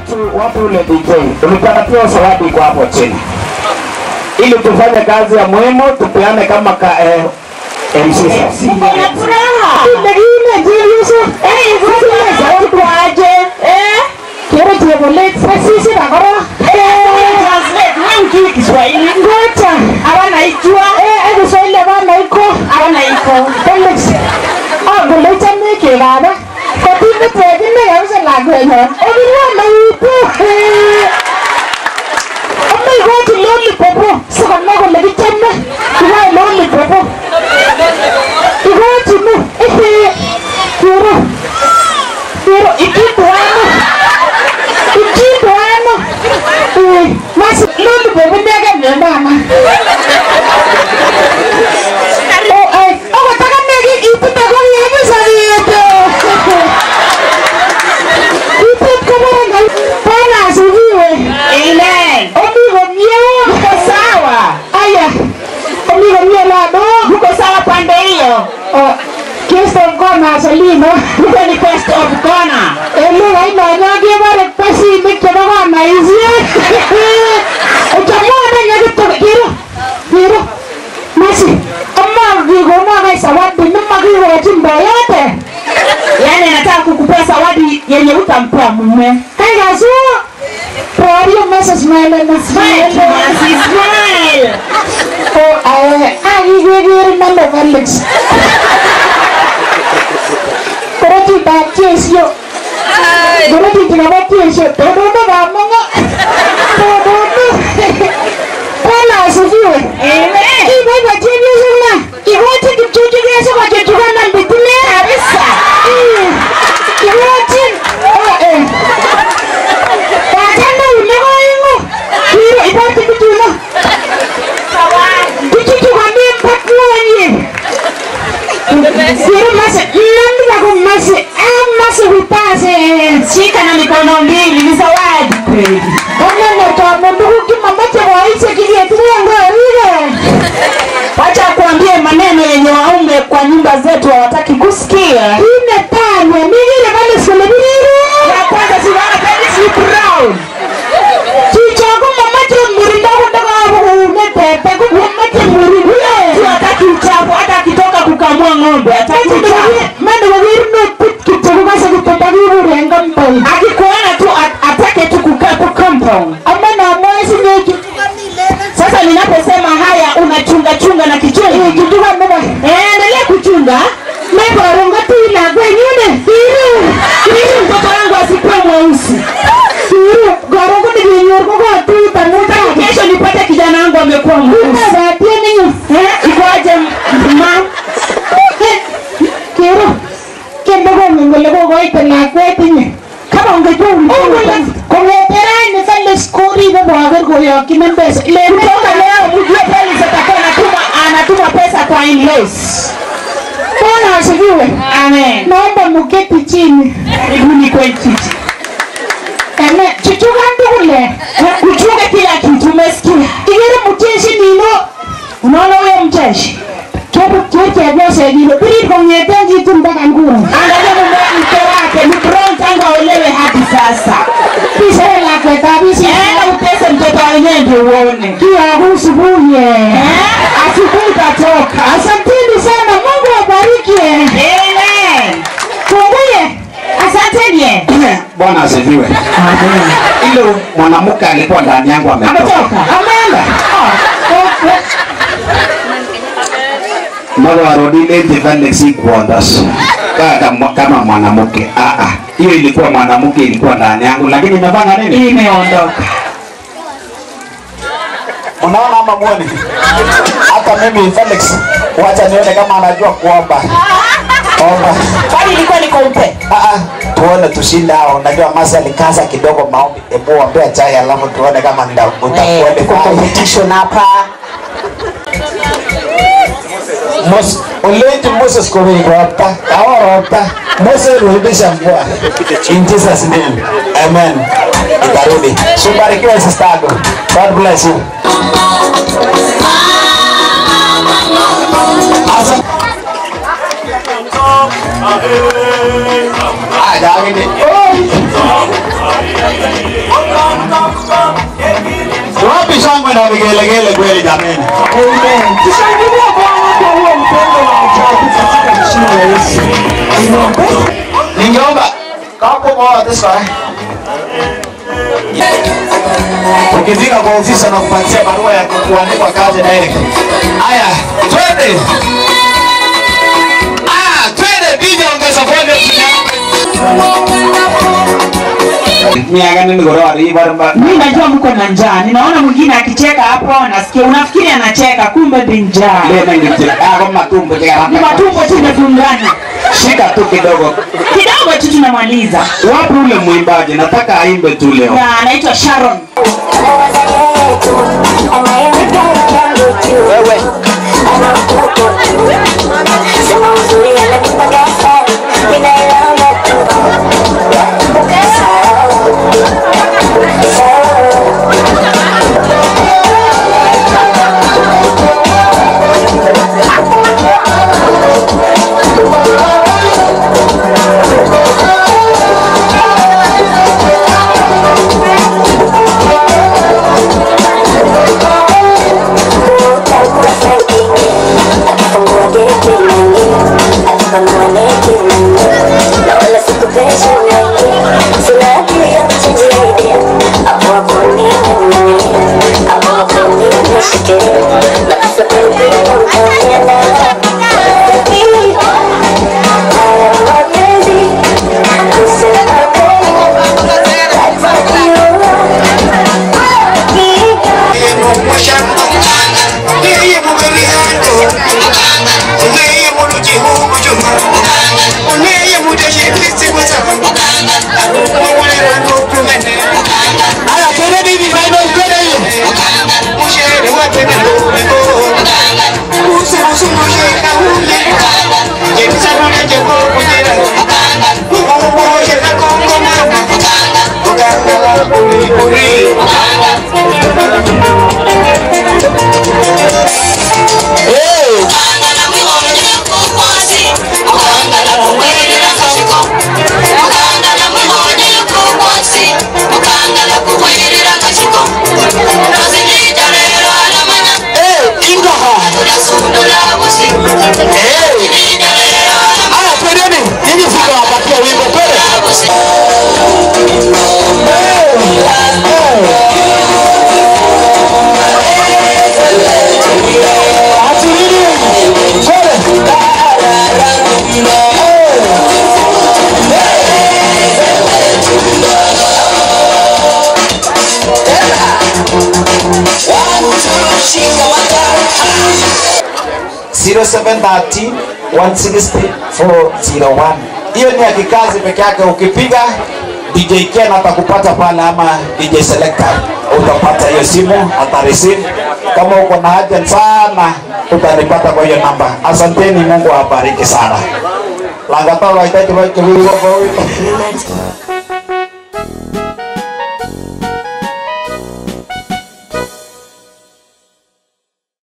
watu watu ule DJ ulipatiwa zawadi kwa hapo chini, ili tufanye kazi ya muhimu, tupeane kama ka, eh, MC sasa. Kuna furaha. Ile jiuso. Eh, sasa zawadi kwaje? Eh? Kero chebolet sisi bakoro. Eh, translate wewe ukijui Kiswahili. Ngoja. Hawana ijua. Eh, eh Kiswahili hawana iko. Hawana iko. Felix. Ah, gole chame ke baba. Katine tegine yawse lagwenyo. Obirwa na ipo. Eh. Amma igochi lollipop. Saka na gole kichame. Iwa lollipop. Igochi mu. Ehe. Kero. Kero ikitwano. Ikitwano. Eh, masi lollipop ndege mama. Oh, eh, oh, taka negi ipita kwa yemi sariyete. Ipit kabaranga. Bwana asifiwe. Amen. Omigo mio. Uko sawa? Aya. Omigo mio lado. Uko sawa pande hiyo? Oh, Kristo mkona salino. Uko ni best of corner. Ele ino nyagi bare pasi mikyo bana izi. Utamwona nyagi to kiro. Kiro. Masi. Amma vigo mwa zawadi nima kigo chimba yote. Yaani nataka kukupea zawadi yenye utampea mume. Kaya su. Prorio mesa smile na Smile, smile. Masi, smile. Oh, eh, ah, igigiri nando Felix. Koroti ba tiesio. Koroti tina tiesio. Todo ba mongo. Todo. Bwana asifiwe. Amen. Ibo ba tiesio sana. Igoti kichuchu kesa kwa chuchuka na mbitile. Kabisa. Igoti. Oh, eh. Watanda unego ingo. Kiro ibati kichuno. Kichuchu kwa mimba kuonye. Siri masi, nandi wako masi, ah masi wipase. Shika na mikono mbili ni zawadi kweli. Kama neto munduku kimamache waise kivyetulia ngorire. Wacha kuambie maneno yenye waume kwa nyumba zetu hawataki kusikia. Ine tanya, migire vale selebiru. Ya kwanza siwana Felix ni brown. Chichoko mamache murinda kundaka wabu umepepe kumamache murinda. Si hataki uchafu hata akitoka kukamua ng'ombe hataki uchafu. Mande wawiru no put kichoko kasa kutata kiburi engampai. Akikuona tu at- atake tu kukaa kwa compound. Ama na mwezi nyeki. Sasa ninaposema haya unachunga chunga na kichungi. Kichuka mbeba. Eh, endelea kuchunga. Mekoronga tu ila kwenyune. Iru. Ili mtoto wangu asikuwe mweusi. Iru. Korongo ni kinyor ko ko tu tamuta. Kesho nipate kijana wangu amekuwa mweusi. Ba tie ni nyu. Eh, ikoaje ma? Kero. Kendo ko ngole ko ko ite la kwetinye. Kama ungejua ulikuwa Kongetera ni kale skori ko bagar ko yo kinembes. Le kutoka leo mjue Felix atakuwa anatuma anatuma pesa kwa in-laws. Bwana asifiwe. Amen. Naomba muketi chini. Karibuni kwetu. Ene chuchuka ndukule. Uchunge kila kitu umesikia? Igere mutieshi nino. Unaona huyo mcheshi? Kebu kete byose gilo. Biri kongete jitu mpaka nguru. Angalia mume mke wake ni brown tangu aolewe hadi sasa. Pisere la kweta bisi. Enda utese mtoto wenyewe ndio uone. Kia kusubuye. Eh? Asubuhi utatoka. Asanteni sana. Mungu awabariki. Amen. Funguye. Asanteni. Bwana asifiwe. Ile mwanamke alikuwa ndani yangu ametoka. Ametoka. Ameenda. Mwana warudile eti Felix ikuondas. Kama kama mwanamke. Ah ah. Hiyo ilikuwa mwanamke ilikuwa ndani yangu lakini imefanya nini? Imeondoka. Unaona ama mwoni? Hata mimi Felix, wacha nione kama anajua kuomba. Omba. Kwani ilikuwa ni kompe? Ah, ah, tuone tushinde hao. Unajua Masi alikaza kidogo maombi. Hebu ombea chai alafu tuone kama nda utakuwa Tuko competition hapa. Mos uleti Moses kwa wingi wapa. Awara wapa. Moses rudisha mvua. In Jesus name. Amen. Itarudi. Subarikiwe sister yako. God bless you. Asa. Ah, David. Oh. vigelegele kweli jameni. Amen. Tushangilie Bwana kwa huo upendo wa ajabu katika jina la Yesu. Amen. Ningeomba kapo moja tesa. Ukifika kwa ofisi na kupatia barua ya kuandikwa kazi direct. Haya, twende. Ah, twende DJ ongeza volume. miaka nini goro ari barba Mimi najua mko na njaa. Ninaona mwingine akicheka hapo, nasikia unafikiri anacheka, kumbe ni njaa. lena ngitira ako matumbo Ni tika matumbo tu imefungana. shika tu kidogo Kidogo tu tunamaliza. wapi ule mwimbaji nataka aimbe tu leo Na anaitwa Sharon. Haya, twende hivi final, twende hivi. Eh, ingaha. Eh. Haya, twendeni. Hivi sitawapatia wimbo twende. Ati nini? Twende. zero seven thirty one sixty four zero one. Hiyo ni ya kikazi peke yake. Ukipiga DJ Ken atakupata pale, ama DJ Selector utapata hiyo simu, atareceive. Kama uko na haja sana, utanipata kwa hiyo namba. Asanteni, Mungu awabariki sana. Langatoro haitaki wake